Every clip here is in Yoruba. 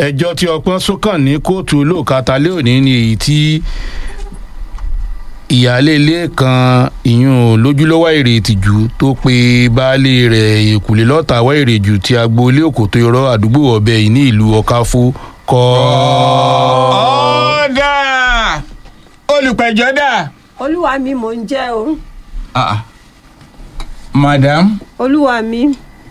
ẹjọ́ tí ọpọ́n sókàn ní kóòtù olóòkàtà lé òní ni èyí tí ìyáálé ilé kan ìyún lójúlọ́wọ́ èrè ìtìjú tó pe baálé rẹ̀ èkúlé lọ́ta wá èrè jù tí agboolé òkòtó irọ́ àdúgbò ọ̀bẹ yìí ní ìlú ọ̀káfó kọ́. ọ̀dà olùpẹ̀jọ́ dà. olúwa mi mò ń jẹ́ o Ah, madam olúwa mi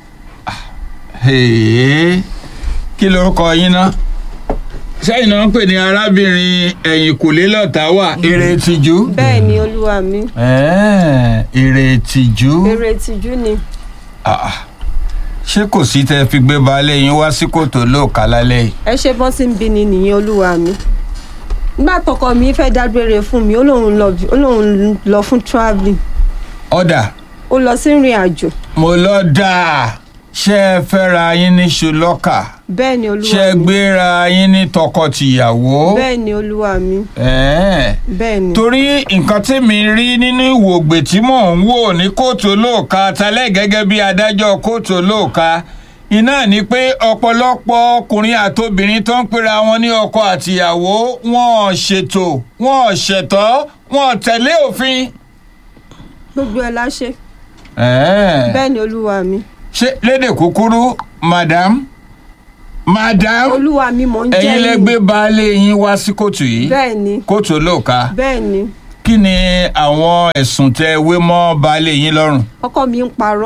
hey, kí lorúkọ yín ná sẹ́yìn náà ń pè ní arábìnrin ẹ̀yìn kùlé lọ́tà wà èrè ìtìjú. bẹ́ẹ̀ ni olúwa mi Ẹ́ẹ̀, èrè ìtìjú. èrè ìtìjú ni Ah, ṣé kò sí tẹ́ fi gbé baálé yín wá sí kòtò lóòka lálẹ́ yìí. ẹ ṣe bọ́ sí ń bí ni nìyẹn olúwa mi nígbà tọkọ mi fẹ́ dágbére fún mi ó lóun lọ ó lóun lọ fún travelling ọ̀dà ó lọ sí ìrìn àjò mo lọ dáa ṣé ẹ fẹ́ra yín ní ṣùlọ́kà bẹ́ẹ̀ ni ṣé olúwa ẹ mi gbéra yín ní tọkọ-tìyàwó. bẹ́ẹ̀ ni olúwa mi Ẹ̀ẹ́ bẹ́ẹ̀ ni torí nǹkan tí mi rí nínú ìwògbè tí mò ń wò ní kóòtù olóòka talẹ́ gẹ́gẹ́ bí adájọ́ kóòtù olóòka iná ni pé ọ̀pọ̀lọpọ̀ ọkùnrin àtobìnrin tó ń pera wọn ní ọkọ àtìyàwó wọn ò ṣètò wọn ò ṣẹ̀tọ́ wọn ò tẹ̀lé òfin. gbogbo ẹ̀ la ṣe Ẹ̀ẹ́. bẹ́ẹ̀ ni olúwa mi ṣé lédè kúkúrú madam madam olúwa mi mò ń jẹ́ ẹ̀yin lẹ yín. gbé baálé yín wá sí kóòtù yìí bẹ́ẹ̀ ni kóòtù olóòka bẹ́ẹ̀ ni kí ni àwọn ẹ̀sùn tẹ wé mọ́ baálé yín lọ́rùn. ọkọ mi ń parọ́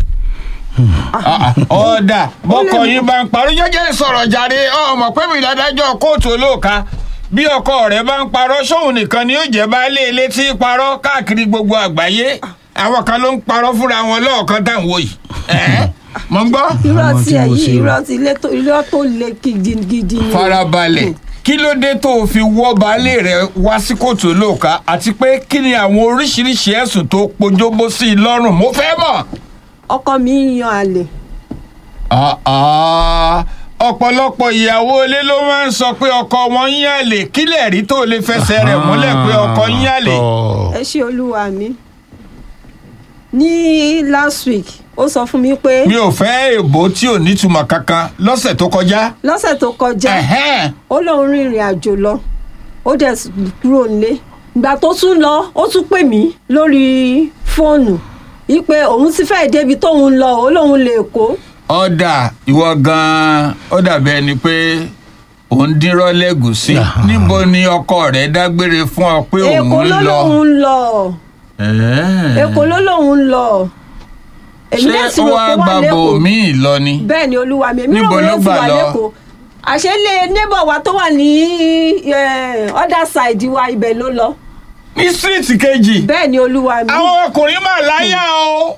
ọ̀dà bọ́kọ Ó lè- yín bá ń parọ́ jẹ́jẹ́ sọ̀rọ̀ jàre ọmọ pé mi ládájọ́ kóòtù olóòka bí ọkọ rẹ̀ bá ń parọ́ sóun nìkan ni yóò jẹ́ baálé ilé tí ń parọ́ káàkiri gbogbo àgbáyé àwọn kan ló ń parọ́ fúnra wọn lọ́ọ̀kan tá à ń wò yìí Ẹ̀ẹ́, mo ń gbọ́. irọ́ Àwọn tí tí ẹ̀ mo yìí ṣe o. irọ́ tí ilé tó irọ́ tó le gidigidi ni farabalẹ̀ kí ló dé tó o fi wọ́ baálé rẹ̀ wá sí kóòtù olóòka àti pé kí ni àwọn oríṣiríṣi ẹ̀sùn tó pojúbó sí i lọ́rùn mo fẹ́ mọ̀. ọkọ mi ń yan àlè Ah, ah. ọ̀pọ̀lọpọ̀ ìyàwó ilé ló máa ń sọ pé ọkọ wọn ń yàlè kílẹ̀ rí tó lè fẹsẹ̀ rẹ̀ múlẹ̀ pé ọkọ ń yàlè. Tọ́. ẹ ṣe olúwa mi ní last week ó sọ fún mi pé mi ò fẹ́ èbó tí ò nítumọ̀ kankan lọ́sẹ̀ tó kọjá. lọ́sẹ̀ tó kọjá Ẹ̀hẹ́n. ó lóun rin ìrìn àjò lọ ó dẹ̀ s- kúrò nílé ìgbà tó tún lọ ó tún pè mí lórí fóònù wípé òun ti fẹ́ẹ̀ débi tóun lọ ó lóun lè kó ọ̀dà ìwọ gan-an ó dàbí ẹni pé òun dírọ́ lẹ́gùsí níbo ni ọkọ rẹ̀ dágbére fún ọ pé èkó òun ló ń lọ. lóun ń lọ Ẹ̀ẹ́. èkó ló lóun ń lọ èmi ṣé náà ti ó rò wá pé wà gbàbọ̀ lẹ́kọ̀ọ́ míì lọ ni. bẹ́ẹ̀ ni olúwa mi èmi Níbo náà ló wọ́n ti gbà wà lọ? lẹ́kọ̀ọ́ àṣẹlẹ̀ neighbor wa tó wà ní eh, other side wa ibẹ̀ ló lọ ní síríìtì kejì. bẹ́ẹ̀ ni olúwa mi àwọn ọkùnrin mà láyà o.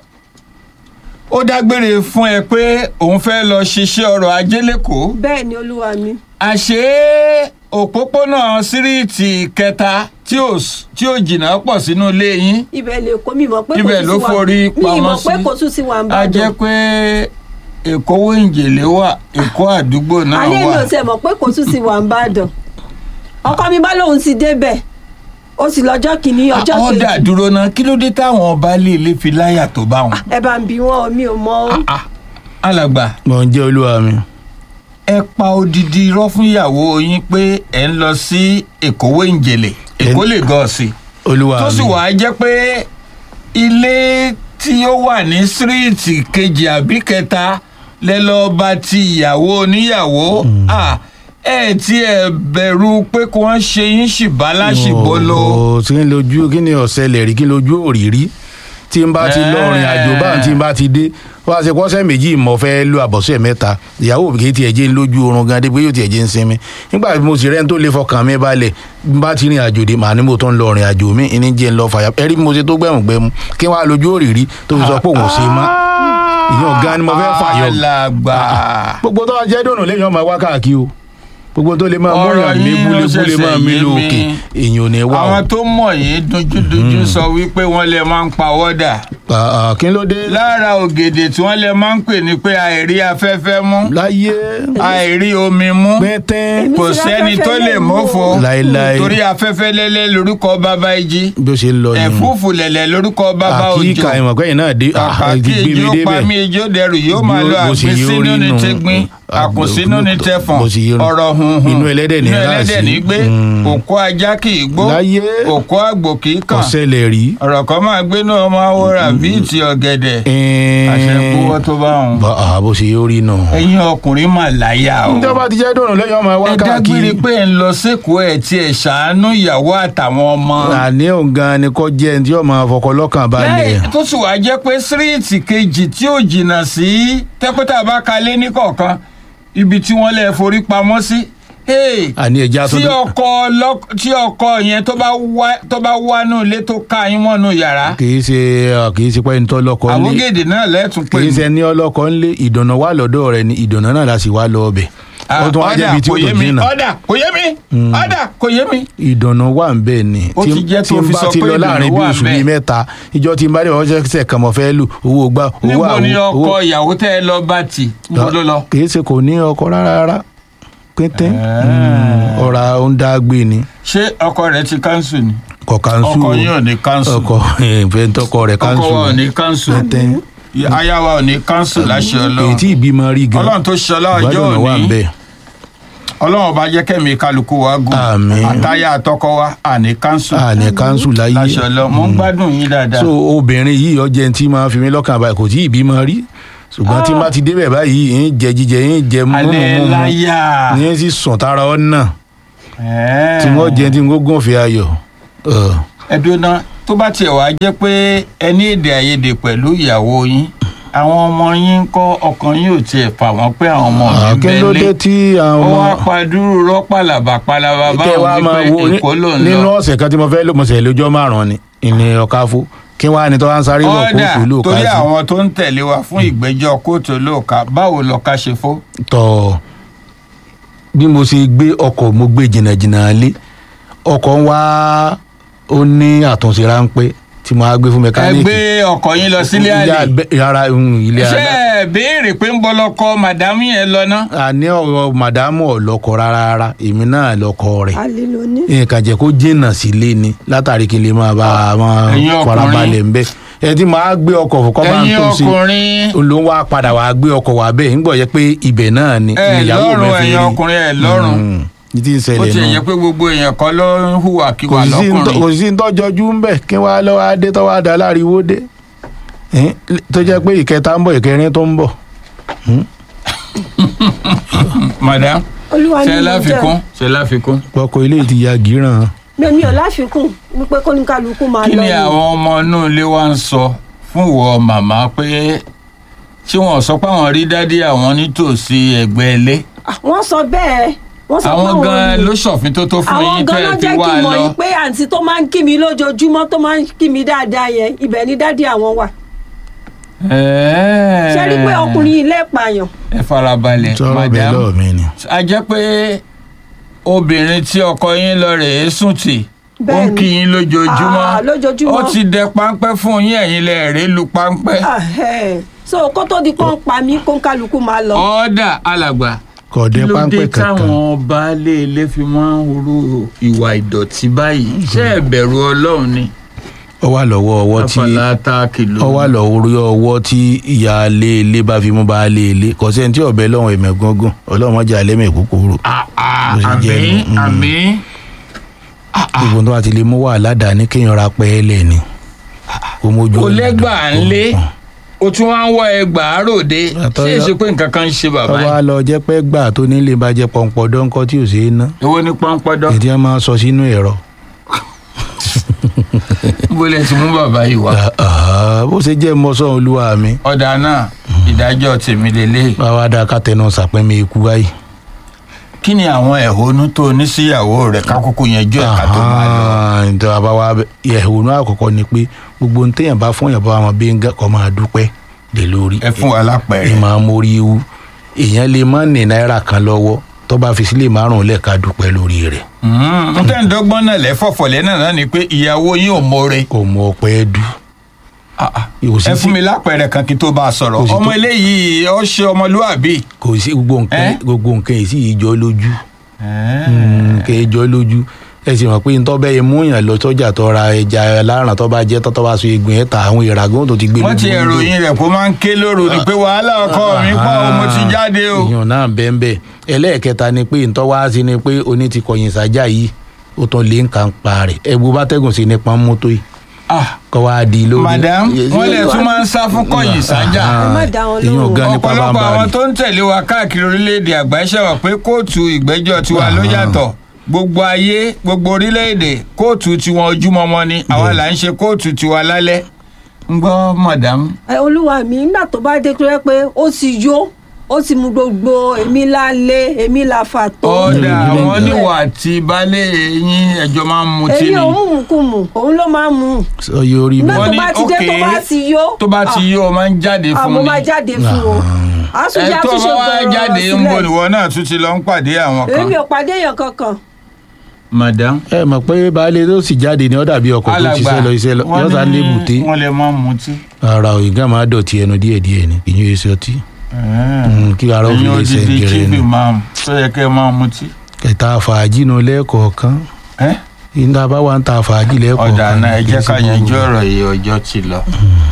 ó dágbére fún ẹ pé òun fẹ́ lọ ṣiṣẹ́ ọrọ̀ ajé lẹ́kọ̀ọ́. bẹ́ẹ̀ ni olúwa mi àṣé òpópónà síríìtì kẹta tí ò s- tí ò jìnnà pọ̀ sínú ilé yín. ibẹ̀ lè kó mi mọ̀ pé kò ibẹ̀ tún ló sí wa forí mi pamọ́ mọ̀ sí. pé kò tún sí wa ń a jẹ́ bàdàn pé èkó wíńjèlé wà èkó àdúgbò náà alẹ́ mi wà. ò tiẹ̀ mọ̀ pé kò tún sí wa ń bàdàn ọkọ mi bá lóun ti débẹ̀ ó sì lọ́jọ́ kìíní ọjọ́ àwọn kejì dà dúró náà kí ló dé táwọn baálé ilé fi láyà tó bá wọn. ẹ bá ń bi wọn mi ò mọ̀ ó. Ah, alàgbà mò ń jẹ́ olúwa mi. ẹ pa odidi irọ́ fún ìyàwó yín pé ẹ ń lọ sí èkó wíńjèlé èkó lè gọ̀ sí. olúwa mi. tó sì wàá jẹ́ pé ilé tí ó wà ní síríìtì kejì àbí kẹta lẹ́lọ́ba ti ìyàwó oníyàwó Ah, ẹ tí ẹ bẹ̀rù pé kí wọ́n ṣe yín ṣìbá láṣìbó lo. Ò, kí ni lójú kí ni ọ̀sẹ̀ lẹ̀ rí kí ni lójú òrìrí tí n bá ti lọ rìn àjò báyìí tí n bá ti dé wọ́n á ṣe kọ́sẹ́ méjì mọ̀ fẹ́ lo àbọ̀sẹ̀ mẹ́ta ìyàwó mi kì í tiẹ̀ jẹ́ ń lójú oorun gan dé pé yóò tiẹ̀ jẹ́ ń sinmi nígbà tí mo sì rẹ́ni tó lè fọkàn mi balẹ̀ n bá ti rìn àjò dé màá ní mo tó ń lọ rìn àjò mi ìní jẹ́ ń lọ fàyà ẹ̀rí bí mo ṣe tó gbẹ̀mù gbẹ̀mù kí wọ́n á lójú òrìrí tó fi sọ pé òun ò ṣe má ìyẹn gan ni mo fẹ́ fàyọ alàgbà gbogbo tó jẹ́ dùnú lẹ́yìn ọmọ wa káàkiri o gbogbo tó lè máa mú Ọ̀rọ̀ yàn yín mí ló búlébúlé máa ṣẹ̀ṣẹ̀ mí yé lókè mi. èèyàn ò ní wá o. àwọn tó mọ̀ yìí dojúdojú sọ wípé wọ́n lè máa ń pa wọ́dà Ah, ah, kí ló dé lára ògèdè tí wọ́n lè máa ń pè ní pé àìrí afẹ́fẹ́ mú láyé àìrí omi mú pẹ́ntẹ́n Èmi kò ti sẹ́ni ráfẹ́fẹ́ tó lè lè mú mófo o. Láéláé. torí afẹ́fẹ́ lẹ́lẹ́ lórúkọ bàbá ìjì bí ó ṣe ń lọ yìí ẹ̀fúùfù lẹ̀lẹ̀ lórúkọ bàbá òjò àkíkà ìmọ̀ pẹ́yìn náà dé ah, kàkà ẹ ti kí gbé mi ijó pa débẹ̀ mí ijó dẹrù yóò máa Bí lọ ó- bó ṣe àgbẹ̀ yóò sínú rí ní nù. tẹ́gbìn àkùnsínú ni tẹfọ̀n bó ṣe yé nu. ọ̀rọ̀ hunhun inú ẹlẹ́dẹ̀ ní inú ráàsì. ẹlẹ́dẹ̀ ní gbé Mm. òkú ajá kì í gbó Láyé. òkú àgbò kì í kàn ọ̀sẹ̀lẹ̀ rí. ọ̀rọ̀ kan máa gbé náà máa wọra bíi ti ọ̀gẹ̀dẹ̀ ẹ̀ẹ́n. àṣẹ kúwọ́ tó bá wọn. Bá- àá, bó ṣe yóò rí nù. ẹ̀yin ọkùnrin mà láyà o. ìjọba ti jẹ́ dùnú lẹ́yìn ọmọ wa ẹ dágbére káàkiri. pé ẹ ń lọ sẹ́kọ̀ọ́ ẹ̀ tí ẹ ṣàánú ìyàwó àtàwọn ọmọ. àní òun gan ni kò jẹ́ ẹni tí yóò máa fọkọ lọ́kàn balẹ̀. lẹ́yìn tó sì wá jẹ́ pé síríìtì kejì tí ò jìnnà sí tẹ́pẹ́tà bá kalẹ̀ ní kọ̀ọ̀kan ibi tí wọ́n lè forí pamọ́ sí. Hey, àní ẹja tó tí ọkọ lọ́k- tí ọkọ yẹn tó bá wá tó bá wá nù ilé tó ká yín mọ́nú yàrá kì í ṣe kì í ṣe pé ẹni tó lọ́kọ ńlé àwògèdè náà lẹ́tùn pé kì í ṣe ẹni ọlọ́kọ ńlé ìdùnnà wà lọ́dọ̀ rẹ̀ ni ìdùnnà náà la sì wá lọ ọbẹ̀. ó tún wá jẹ́ ibi tí ó kò tó yé mi jìnnà. ọ̀dà kò yé mi ọ̀dà kò yé mi. ìdùnnà wà ń bẹ̀ ni Ó ti jẹ́ tí tó n fi bá sọ ti pé lọ ìdùnnú láàrin bí wà oṣù ńbẹ̀. bíi mẹ́ta ìjọ tí n bá dé ọjọ́ ṣẹ̀ kan mọ̀ fẹ́ lù owó gbá owó níbo ni àwo- ọkọ owó- ìyàwó tẹ́ ẹ lọ bá tì níbo ló lọ. kì í ṣe kò ní ọkọ rárá rárá pété Ah. ọ̀rà ó ń dá gbé ni ṣé ọkọ rẹ ti kánṣu ni. kọ kanṣu ọkọ yín ò ní kánṣu. ọkọ ìfẹ́ tọkọ rẹ̀ ọkọ kanṣu wa ò ní kánṣu. pété aya wa ò ní kánṣu láṣẹ èyí ọlọ́run. tí ìbímọ rí gan ọlọ́run tó ṣe ọlọ́jọ́ ìgbádùn wà ń òní bẹ̀ ọlọ́run bá jẹ́ kẹ́mi kálukú wa gùn. Àmín. àtàyà àtọkọ wa àní kánṣu. àní kanṣu láyé láṣẹ ọlọ́run mo ń gbádùn yín dáadáa. so obìnrin yìí ọjẹ́ tí máa fi mí lọ́kàn báyìí kò tí ì bímọ rí ṣùgbọ́n tí n bá ti débẹ̀ báyìí ń jẹ jíjẹ ń jẹ múmu alẹ́ múmu láyà. ní sì sùn tara ọ náà Ẹ̀ẹ́. tí wọ́n jẹ tí n kó gùn fi ayọ̀ Ọ̀, ẹdùnà tó bá tiẹ̀ wá jẹ́ pé ẹ ní èdè àìyedè pẹ̀lú ìyàwó yín àwọn ọmọ yín ń kọ́ ọkàn yín ò tiẹ̀ fà wọ́n pé àwọn ọmọ mi kí ló dé bẹ́lẹ̀ tí àwọn ó ọmọ wá padúró rọ́pàlàbà palaba kẹ wá báwọn máa wo wípé èkó ló ń nínú lọ. ọ̀sẹ̀ kan tí mo fẹ́ lò mo sẹ̀ lójọ́ márùn-ún ni ìní ọ̀káfó kí wọ́n á ní tó wá ń sáré lọ ọ̀dà kóòtù lóòka torí sí àwọn tó ń tẹ̀lé wa fún ìgbẹ́jọ́ kóòtù olóòka báwo lọ́ka ṣe fó. tọ̀ bí mo ṣe gbé ọkọ̀ mo gbé jìnnàjìnnà lé ọkọ̀ ń wá ó ní àtúnṣe ráńpẹ́ tí mo á gbé fún ẹ mẹkáníìkì gbé ọkọ̀ yín lọ sílé àlè yàrá ilé ṣé àlá ẹ béèrè pé ń bọ́ lọ́kọ màdámù yẹn lọ ná. àní ọ̀rọ̀ màdámù ọ̀lọ́kọ̀ rárá rárá èmi náà lọ́kọ̀ rẹ̀ alẹ́ ló ní. nǹkan jẹ́ kó jìnnà sílé ni látàrí kí n lè máa bá a máa Ẹ̀yin ọkùnrin. farabalẹ̀ ń bẹ́ ẹ ti máa gbé ọkọ̀ fún kọ́ máa ń ẹ̀yin tó ṣe ọkùnrin ló ń wá padà wá gbé ọkọ̀ wá bẹ́ẹ̀ ń gbọ́ yẹ pé ibẹ̀ náà ni ẹ ìyàwó mi lọ́rùn fi ẹ̀yin rí. ọkùnrin ẹ lọ́rùn. Mm, ní tí ń ó ṣẹlẹ̀ ti yẹ náà pé gbogbo èèyàn kan ló ń hùwà kò kíwà sí sí ń tọ́- lọ́kùnrin. kò sí ń tọ́jọ́jú ń bẹ̀ kí wọ́n á lọ́wọ́ adé tọ́wọ́ adá láriwo dé Eh, tó jẹ́ pé ìkẹta ń bọ̀ ìkẹrin tó ń bọ̀ madam olúwa ní ṣe mo láfikún jẹ́ ṣe láfikún. ọkọ̀ ilé ti ya gíràn mi ò láfikún wípé kó ní kálukú máa kí lọ ni ni. àwọn ọmọ inú ilé wa ń sọ fún ìwọ màmá pé tí wọn sọ pé àwọn rí dádì àwọn nítòsí ẹ̀gbẹ́ ilé Ah, wọ́n sọ bẹ́ẹ̀ wọ́n sọ pé àwọn àwọn gan ni. ló ṣọ̀fin tó tó fún àwọn yín gan tẹ́ ló ẹ fi jẹ́ kí wá n mọ̀ lọ. yín pé àǹtí tó máa ń kí mi lójoojúmọ́ tó máa ń kí mi dáadáa yẹn ibẹ̀ ni dádì àwọn wà. Ẹ̀ẹ́. ṣe rí pé ọkùnrin yìí lẹ́ẹ̀pààyàn ẹ farabalẹ̀ sọ̀rọ̀ bẹ́ẹ̀ madam lọ́ọ̀ mi ni. a jẹ́ pé obìnrin tí ọkọ yín lọ rèé sùn tì ó ń Bẹ́ẹ̀ni. kí yín lójoojúmọ́ Ah, lójoojúmọ́. ó ti dẹ páńpẹ́ fún yín ẹ̀yin lẹ rèé lu páńpẹ́. Ah, eh. so kó tó di kó ń pa mí kó ń kálukú máa lọ. ọ̀ọ́dà alàgbà kí kọ̀dé ló dé páńpẹ́ kankan táwọn baálé ilé fi máa ń ru ìwà ìdọ̀tí báyìí ṣé ẹ bẹ̀rù ọlọ́run ni ó wà lọ́wọ́ ọwọ́ tí afọlá tá a kìlọ̀ ó wà lọ́wọ́ ọwọ́ tí ìyá ilé ilé bá fi mú bá ilé ilé kò sẹ́ni tí ọ̀bẹ lọ́wọ́ ẹ̀mẹ̀ gángan ọlọ́run má jẹ́ alẹ́mẹ̀ kúkúrú Ah, ah, Bó ṣe jẹ́ àmín nù. Mm. àmín gbogbo tó bá ti lè mú wà ládàá ní kéèyàn ra pẹ́ẹ́lẹ̀ ni kó mójú kò ọ̀nà lẹ́gbàá dùn. ńlé o tún wá ń wọ ẹgbàá ròde Àtọ́ ṣé yọ- èsì pé nǹkan kan ń ṣe bàbá tọ́wọ́ á yìí lọ jẹ́ pé gbà tó nílé bá jẹ́ pọ̀npọ̀ dọ́ńkọ́ tí ò ṣeé ná èwo ni pọ́npọ́dọ́ èdè á máa sọ sínú ẹ̀rọ bó lẹ ti mú bàbá yìí wá. Ah, ah, bó ṣe jẹ́ mọ́sán olúwa mi ọ̀dà náà ìdájọ́ tèmi lélẹ̀ báwa dáa ká tẹnu sàpẹ́mi ikú báyìí. kí ni àwọn ẹ̀hónú tó ní síyàwó rẹ̀ kákókó yanjú ẹ̀ka tó máa lọ. ǹjẹ́ àbáwá ẹ̀hónú àkọ́kọ́ ni pé gbogbo ní téèyàn bá fún yàn bá wọn bí ń gà kọ́ máa dúpẹ́ lé lórí. ẹ fún wa lápẹẹrẹ. ìmọ̀ amórí ewu èèyàn lè má ní náírà kan lọ́wọ́ tó bá fi sílẹ̀ márùn-ún lẹ́ka dúpẹ́ lórí rẹ̀ n tẹ́ ń dọ́gbọ́n náà lẹ́fọ̀fọ̀lẹ́ náà náà ni pé ìyàwó yín ò mọ̀ọ́re. kò mọ ọpẹ́ dú. Kò sí ẹ sí- fún mi lápẹẹrẹ kan kí n tó bá a sọ̀rọ̀ Kò sí tó- ọmọ eléyìí ó ṣe ọmọlúwàbí. kò sí gbogbo nǹkan Eh? gbogbo nǹkan yìí sì yìí jọ lójú nǹkan yìí jọ lójú ẹ sì mọ̀ pé ntọ́ bẹ́ẹ̀ yẹ mú yàn lọ sọ́jà tó ra ẹja aláràn tó bá jẹ́ tó tó bá so egbò yẹn ta àwọn ìràgùn tó ti gbé wọ́n ti lójú window. ẹ̀ròyìn rẹ̀ kó máa ń ké lóru ni pé wàhálà ọkọ mi pọ̀ o, mo ti jáde o. èèyàn náà bẹ́ẹ̀ bẹ́ẹ̀ ẹlẹ́ẹ̀kẹta ni pé ntọ́ wá sí ni pé oní ti kọ̀yìn sájà yìí ó tún lé nǹkan pa rẹ̀ ẹ̀bù bá tẹ̀gùn sí nípa mọ́tò yìí Ah, kọ́ wá di lórí. madam wọ́n lè tún máa ń sá fún kọ̀yìn sájà. Ẹ má dá wọn èèyàn lóhùn. gan nípa ọ̀pọ̀lọpọ̀ bámbá àwọn rẹ̀. tó ń tẹ̀lé wa káàkiri orílẹ̀-èdè àgbáyé ṣẹ̀wọ̀n pé kóòtù ìgbẹ́jọ́ tiwa ló yàtọ̀ gbogbo ayé gbogbo orílẹ̀-èdè kóòtù tiwọn ojúmọmọ ni àwa là ń ṣe kóòtù tiwa lálẹ́ ń gbọ́ madam. ẹ olúwa mi nígbà tó bá dé tó yẹ pé ó ti yó ó ti mu gbogbo èmi la lé èmi la fà tó. ọ̀dà Mm. àwọn níwà àti baálé yín ẹjọ́ máa ń mutí èmi ni ò mú mùkúmù òun ló máa ń mú sọ yóò rí nígbà mi. Wọ́n tó ní, bá ti dé tó okay, bá ti yó. tó bá ti yó o máa ń jáde ah, fún mo ni máa jáde fún o. ẹ àtúnṣe tó àtúnṣe bá wá gbọ̀rọ̀ jáde ń bọ̀ sílẹ̀. níwọ náà tún ti lọ ń pàdé àwọn kan. èmi ò pàdé èèyàn kankan. madam ẹ mọ̀ pé baálé tó sì jáde ní ọ̀dà bíi ọkọ̀ tó ṣiṣẹ́ lọ iṣẹ́ lọ wọ́n yọ̀ọ́ta ní ní èbúté wọ́n lè máa mutí. ara ò ìgbà máa dọ̀tí ẹnu díẹ̀díẹ̀ ni kì í yóò ṣe ọtí Mm, kí ara ó fi ẹ̀yin lè ṣe odidi gẹ̀rẹ́ chief ni imam tó yẹ kẹ́ ẹ máa mutí. kẹta fàájì nu lẹ́ẹ̀kọ̀ọ̀kan ẹ́ ìta bá wà ń ta fàájì lẹ́ẹ̀kọ̀ọ̀kan ọ̀dà náà ẹ kì í jẹ́ ṣe ká yanjú gbogbo. ọ̀rọ̀ yìí ọjọ́ ti lọ.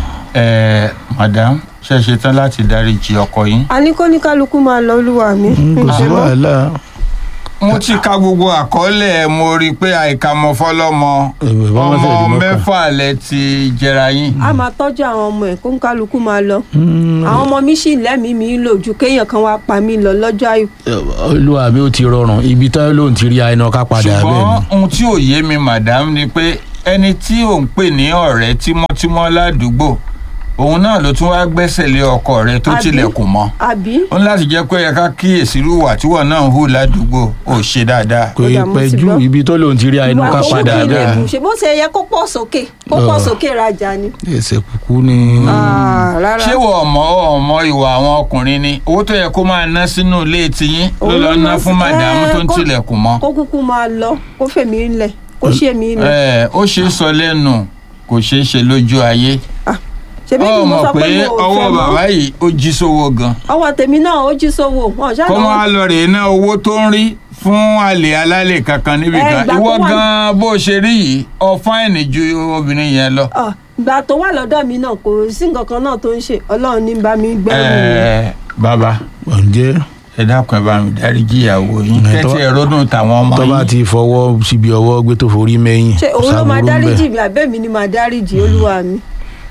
ẹ madam ṣe é ṣe tán láti dáríjì ọkọ yín. a ní kó ní kálukú máa lọ olúwa mi. Mm, kò sí Ǹjẹ́ mọ́? wàhálà mo ti ka gbogbo àkọọ́lẹ̀ mo rí i pé àìkàmọ́ fọlọ́mọ Ẹ̀wẹ̀ bá wọ́n ọmọ tẹ̀lé mọ́kàn. mẹ́fà lẹ ti jẹra yín. a máa tọ́jú àwọn ọmọ ẹ̀ kó ń kálukú máa lọ. Mm, àwọn ọmọ mi sì lẹ́mìí mi lò ju kéèyàn kan wá pa mí lọ lọ́jọ́ àìkú. olúwa mi ò ti rọrùn ibi tán lóun ti rí àìná ká padà bẹ́ẹ̀ ṣùgbọ́n ni ohun tí ò yé mi madam ni pé ẹni tí ò ń pè ní ọ̀rẹ́ tímọ́tímọ́ ládùúgbò òun náà ló tún wá gbẹ́sẹ̀ lé ọkọ rẹ̀ tó Àbí? tilẹ̀kùn mọ́ àbí ó ní láti jẹ́ pé ẹ ká kíyèsí irú ìwà tíwọ̀ náà ń hù ládùúgbò ò ṣe dáadáa. kò Ó ì dà, mo pẹ́ ti jù gbọ́. ibi tó lóun ti rí àìná ká ìwà padà kókó bẹ́ẹ̀ ilẹ̀kùn ni ṣe bó ṣe yẹ kó pọ̀ sókè kó pọ̀ Ọ̀. sókè rajà ni. ẹsẹ̀ kúkú ni Ah, rárá. ṣé wọ ọmọ ọmọ ìwà àwọn ọkùnrin ni owó tó yẹ kó máa ná sínú ilé tiyín ló Òun lọ ló ná máa fún sí- màdàmú ẹ, tó ń kó- tilẹ̀kùn mọ́. kó kúkú máa lọ kó fèmí ńlẹ̀ kó ṣe mí ńlẹ̀. ẹ ó ṣe é sọ lẹ́nu kò ṣeé ṣe lójú ayé. ṣebí ó ni mo mọ̀ sọ pé pé mo ò ọwọ́ fẹ́ bàbá mọ́. yìí ó jí sówó gan. ọwọ́ tèmi náà ó jí sówó wọn ṣáà kó lọ- máa lọ rèé ná owó tó ń rí fún àlè alálè kankan níbi Ẹ, kan ìgbà ìwọ tó wà- gan bó ṣe rí yìí ọ fáìnì ju obìnrin yẹn lọ. Ah, ìgbà tó wà lọ́dọ̀ mi náà kò sí nǹkan kan náà tó ń ṣe ọlọ́run ní bá mi gbẹ́rù mi. ẹ bàbá ǹjẹ́ ẹ dákun ẹ bá mi dáríjì ìyàwó yín Ẹ, kẹ́tì tó- ẹ rọ́dùn tàwọn ọmọ tó bá yín. ti fọwọ́ síbi ọwọ́ gbé tó forí mẹ́yìn ṣé òun ló máa ṣàbùrú ń bẹ̀. dáríjì mi àbẹ́ mi ni máa dáríjì olúwa mi.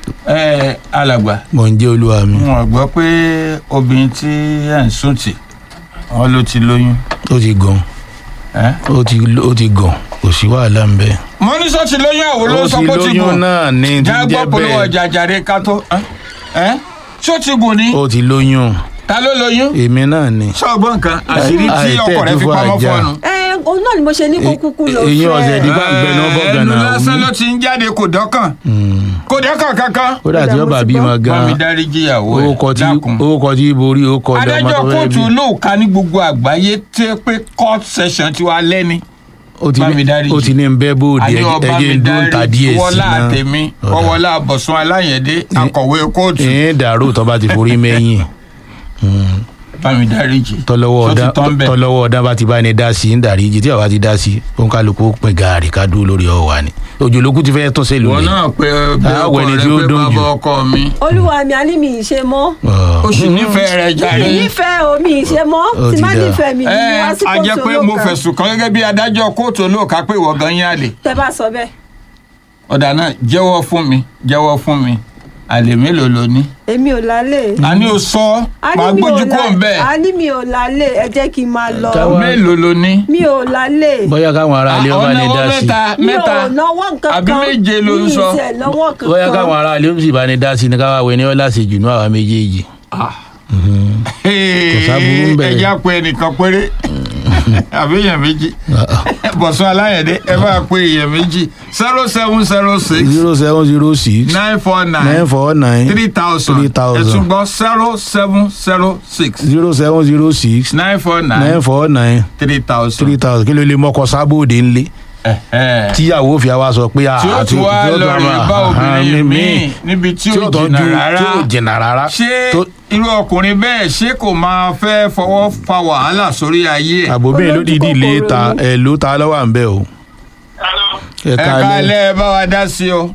ẹ alàgbà mọ̀ ń jẹ́ olúwa mi wọn gbọ́ pé obìnrin tí ẹ̀ ń sùn tì wọn ló ti lóyún. ó ti gàn ẹ? ó ti ó ti gàn kò sí wàhálà ń bẹ. mo ní sọ ti lóyún àwọn ló ó sọ ti pé ó ti lóyún gùn náà ní ti já jẹ́ gbọ́ polówó bẹ́ẹ̀ ọjà jàre ká tó ẹ? ẹ ṣé ó ti gùn ni ó ti lóyún ta ló lóyún èmi náà ni. ṣọ́ọ̀gbọ́n nǹkan àṣírí tí àìtẹ́ ọkọ rẹ fi ìdúfọ̀ pamọ́ àjà. fọ́ọ̀nù. ẹ òun náà ni mo ṣe ní kó kúkú lọ èyí ọ̀sẹ̀ fẹ́. di bá ń gbẹ náà bọ́ ẹnu gànà lásán òun. ló ti ń jáde kò dọ́kàn kò dọ́kàn kankan. ó dà tí Ó dà, ó mo bá ti bímọ gbọ́. bá mi gan dáríjì ìyàwó owó ẹ kọ tí dákun. owó kọ tí borí owó kọ ọdọ ọmọ adájọ́ tó fẹ́ kóòtù bí. olóòka ní gbogbo àgbáyé tẹ́ pé court session ti wá lẹ́ni. ó ti bá ní- mi dáríjì. ó ti ní bẹ́ẹ̀ bóde àní ọba ẹjẹ mi ń dún ta dárí díẹ̀ sí wọlá náà. àtẹ̀mí Ọ̀dà. ọwọ́lá àbọ̀sùn aláyẹ̀dé akọ̀wé kóòtù ìyẹn dàrú tó bá ti forí mẹ́yìn bá mi dáríjì. tọ́lọ́wọ́ Ṣó ti ọ̀dá tán bẹ́ẹ̀? tọ́lọ́wọ́ ọ̀dá bá ti bá ní dá sí ń dàrí jí tí àwa ti dá sí òun kálukú pin gàárì ká dúró lórí ọ̀wà ni òjòlókù ti fẹ́ tún sí wọn lónìí. náà pé bí Ah, ọkọ wẹni rẹ tí ó pé dùn bàbá jù. ọkọ mi olúwa mi a ní mi ì ṣe mọ́ ó sì nífẹ̀ẹ́ rẹ mi jàre. ì nífẹ̀ẹ́ o mi ì ṣe mọ́ Ó tí ti má dáa. nífẹ̀ẹ́ mi ní ẹ wá sí a jẹ́ pé kóòtù mo olóòka fẹ̀sùn kàn gẹ́gẹ́ bí adájọ́ kóòtù olóòka pé ìwọ gan yín àlè. tẹ bá sọ bẹ́ẹ̀ ọ̀dà náà jẹ́wọ́ fún mi jẹ́wọ́ fún mi àlè mélòó lo ní. èmi ò lálé a ní o sọ a máa ní mi ò gbójú kó ń lá- bẹ́ẹ̀ a ní mi ò lálé ẹ jẹ́ kí n máa lọ Káwa- mélòó lo ní. mi ò lálé bóyá káwọn ará ilé ọba ní ọ̀nà dá owó sí mẹ́ta mi mẹ́ta ò náwó nǹkan kan àbí méje ló ń mi ì sọ. tiẹ̀ náwó kankan bóyá káwọn ará ilé ó sì bá ní dá sí ni káwá wẹ ní ọlá sí jù ní àwa méjèèjì. Kò sábúrú ń bẹ̀. ẹja pe ẹnìkan péré àbí èèyàn méjì bọ̀sùn aláyẹ̀dẹ́ ẹ bá pe èèyàn méjì zero seven zero six zero seven zero six nine four nine nine four nine three thousand three thousand. ẹ tún gbọ́ zero seven zero six zero seven zero six nine four nine nine four nine three thousand. three thousand kí ló lè mọ́kọ sábòde ńlé tíyàwó fi àwa sọ pé tí ó tún wá lọ rè bá obìnrin míì níbi tí ó jìnnà rárá tí ó jìnnà rárá ṣé tó- irú ọkùnrin bẹ́ẹ̀ ṣé kò máa fẹ́ fọwọ́ fa wàhálà sórí ayé ẹ̀. àbòbí ló Olójú dìídì lé kòkòrò ta ni. ẹ ló ta lọ́wọ́ à ń bẹ̀ o ẹ ẹ káalẹ́ kálẹ̀ ẹ bá wa dá sí o.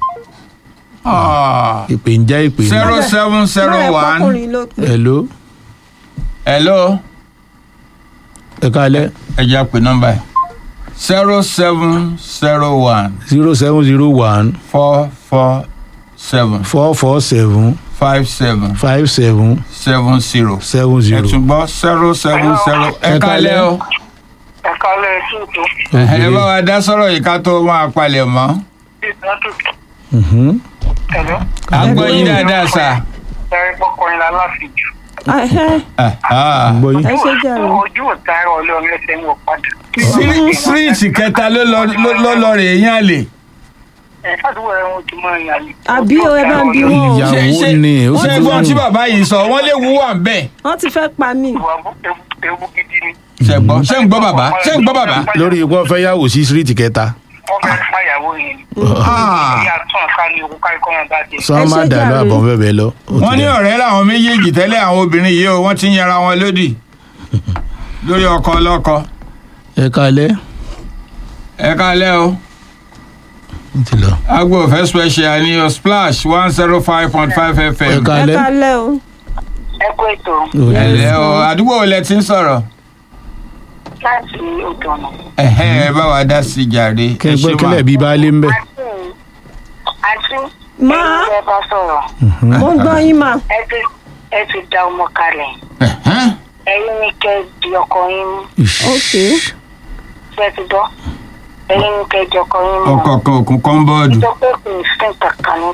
ìpè ń jẹ́ ìpè ní. zero seven zero Bẹ́ẹ̀ one pọ́kùnrin ló pè. hello hello ẹ káalẹ́ ẹ jẹ́ pé nọ́mbà yìí zero seven zero one zero seven zero one four four seven four four seven five seven five seven seven zero seven ẹ zero. tún gbọ́ zero seven zero ẹ Ẹ kálẹ̀ kálẹ́. o ẹ kálẹ̀ ṣùtò ẹ bá wa dá sọ̀rọ̀ yìí ká tó máa palẹ̀ mọ́. ìtọ́jú Mhm. ẹ̀lọ́ a gbọ́ yín dáadáa sà. ẹ̀rí pọkànlá láfijù. Ẹhẹ́, gbọ́ yín. ẹ ṣe jàre. ojú òtá ẹ̀rọ ọlọ́run ẹsẹ̀ ń wọ padà. síríìtì kẹta ló lọ ló- ló lọ rè é yán lè. ẹ̀ fàdúgbò ẹ̀ ń ojúmọ́ ìyàlẹ̀. Àbí o, ẹ bá ń bí wọn o. Ìyàwó Ṣé- ṣé- ni ó ṣé ti gbọ́n tí wù. bàbá yìí sọ wọ́n lè wú wà bẹ́ẹ̀. wọ́n ti fẹ́ pa mí. ìwà bú- ewu- ewu gidi ni. ṣe gbọ́ ṣé ń gbọ́ bàbá ṣé ń gbọ́ bàbá. lórí ipò fẹ́ yàwó sí síríìtì kẹta wọ́n fẹ́ fàyàwó yẹn ni. Ah. ìyá tún àká ní owó kárí kọ́ wọn bá dé. sọ Ẹ má ṣe dà lọ jàre. àbọ̀ fẹ́ bẹ́ẹ̀ lọ. Ó ti wọ́n ní dà. ọ̀rẹ́ làwọn méjèèjì tẹ́lẹ̀ àwọn obìnrin yìí o wọ́n ti ń yẹra wọn lódì lórí ọkọ ọlọ́kọ. ẹ káalẹ́ ẹ kálẹ̀ o ó ti lọ. agbo òfẹ́ special ní o splash one zero five point five ẹ fm. ẹ káalẹ́ kálẹ̀ o. ẹ kú ètò Ó ti ẹ lọ. lẹ́ o àdúgbò wo lẹ ti ń sọ̀rọ̀. láti odò ọ̀nà. ẹ̀hẹ́ ẹ bá wa dá sí jàre. kí ẹ ẹ ṣé gbọ́ mà. kílẹ̀ bíi baálé ń bẹ̀. àǹtí àǹtí Máa. ẹ̀yin tẹ́ bá sọ̀rọ̀ mo ń gbọ́ yín mà. ẹ ti ẹ ti da ọmọ kalẹ̀ Ẹ̀hẹ́n. ẹ̀yin ní kẹ́ di ọkọ yín mú ok ṣé ẹ ti gbọ́ ẹ̀yin ní kẹ́ di ọkọ yín mú. ọkọ̀ kan òkun kọ́ńbọ́ọ̀dù. sọ pé kò ní sí kankan ní